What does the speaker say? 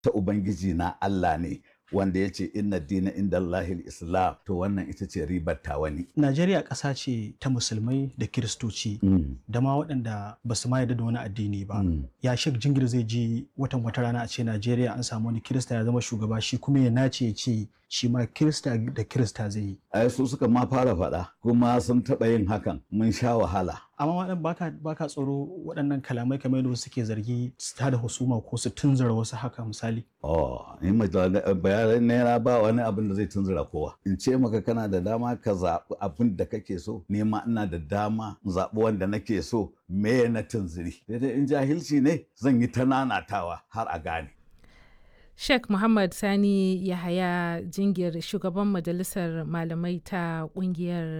ta ubangiji na Allah ne wanda ya ce inna dina inda Allahil Islam to wannan ita ce ribar tawani. Najeriya ƙasa ce ta musulmai da kiristoci da ma waɗanda ba su ma yarda da wani addini ba. Ya Sheikh Jingir zai ji watan wata rana a ce Najeriya an samu wani kirista ya zama shugaba shi kuma ya nace ya ce shi ma kirista da kirista zai yi. Ai su suka ma fara faɗa kuma sun taɓa yin hakan mun sha wahala. Amma waɗanda baka baka tsoro waɗannan kalamai kamar yadda suke zargi su tada husuma ko su tunzura wasu haka misali. Oh, in bayanan naira ba wani abin da zai tunzura kowa. In ce maka kana da dama ka zaɓi abin da kake so, nema ina da dama in zaɓi wanda nake so me na tunziri. Daidai in jahilci ne zan yi ta nanatawa har a gane. Sheikh Muhammad Sani Yahaya Jingir shugaban majalisar malamai ta kungiyar